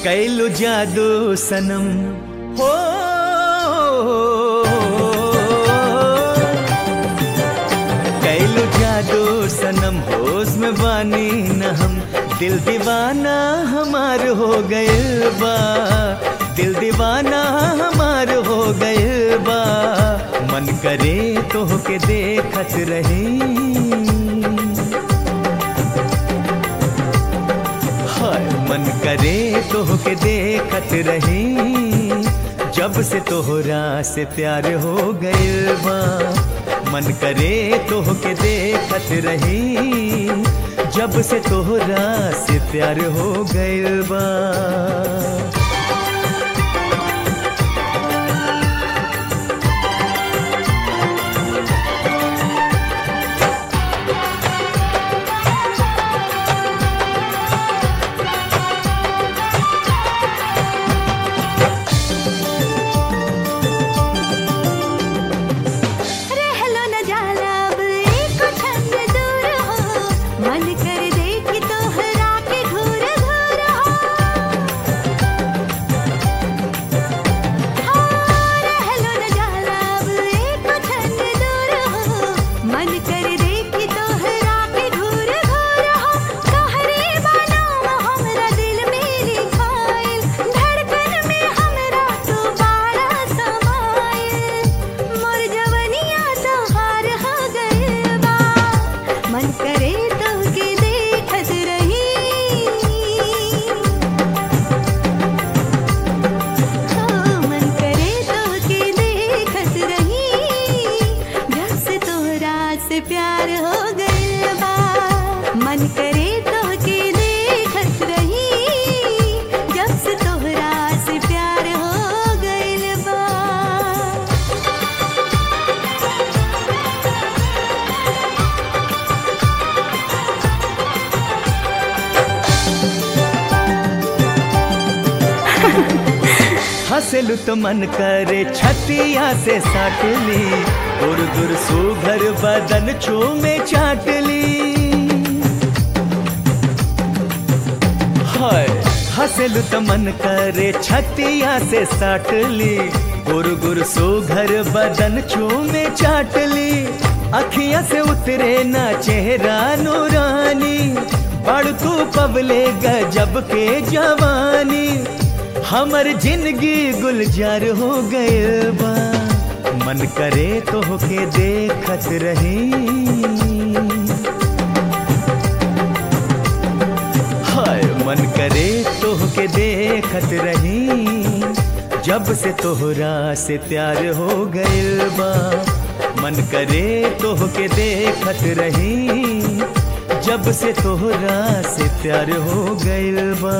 कैलू जादू सनम हो कैलू जादू सनम होश में बानी न हम दिल दीवाना हमार हो गए बा दिल दीवाना हमार हो गए बा मन करे तो के देखत रही हाय मन करे तो के देखत रही जब से तोहरा से प्यार हो गइल बा मन करे तो के देखत रही जब से तोहरा से प्यार हो गइल बा रहलो न जाला अब एक छंद दूर हो मन कर देख तोहरा के घूर घूर हो हाँ, रहलो न जाला अब एक छंद दूर हो मन कर देख तोहरा के घूर घूर हो कहरे बनाम हमरा दिल में लिखाइल धड़कन में हमरा तू बाड़ा समाइल मोर जवनिया तोहार हो गइल बा मन करे तो के देखत रही ओ मन करे तो के देखत रही जब से तोहरा से प्यार हो गइल बा मन करे तो के देखत रही जब से तोहरा से प्यार हो गइल बा हंसलू तो मन करे छतिया से साट ली दूर दूर सुघर बदन छू में चाट ली हाय हंसलू तो मन करे छतिया से साट ली गुर गुर सुघर बदन छू में चाट ली अखिया से उतरे ना चेहरा नूरानी पढ़ तू पबले गजब के जवानी हमर जिंदगी गुलजार हो गए बा मन करे तो के देखत रही हाय मन करे तो के देखत रही जब से तोहरा से प्यार हो गइल बा मन करे तो के देखत रही जब से तोहरा से प्यार हो गइल बा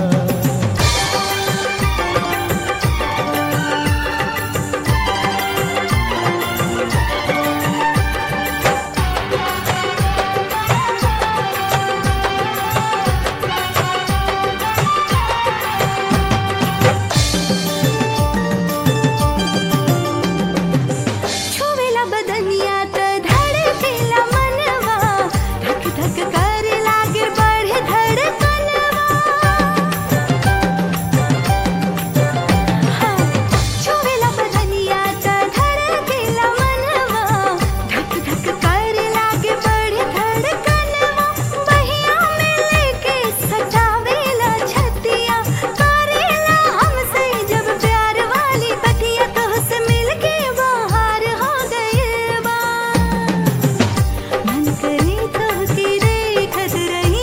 छुवेला बदनिया त धड़केला मनवा धक धक करे लागे बढ़े धड़कनवा हाँ, छुवेला बदनिया त धड़केला मनवा धक धक करे लागे बढ़े धड़कनवा बहिया में लेके सजावेला छतिया करेला हमसे जब प्यार वाली बतिया तोहसे मिलके बाहर हो गए बा मन करे तो की देखत रही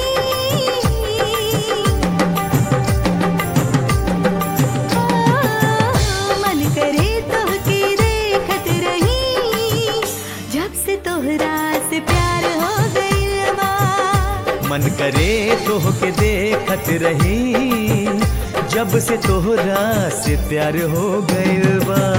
मन करे तो की देखत रही जब से तोहरा से प्यार हो गइल बा मन करे तो के देखत रही जब से तोहरा से प्यार हो गइल बा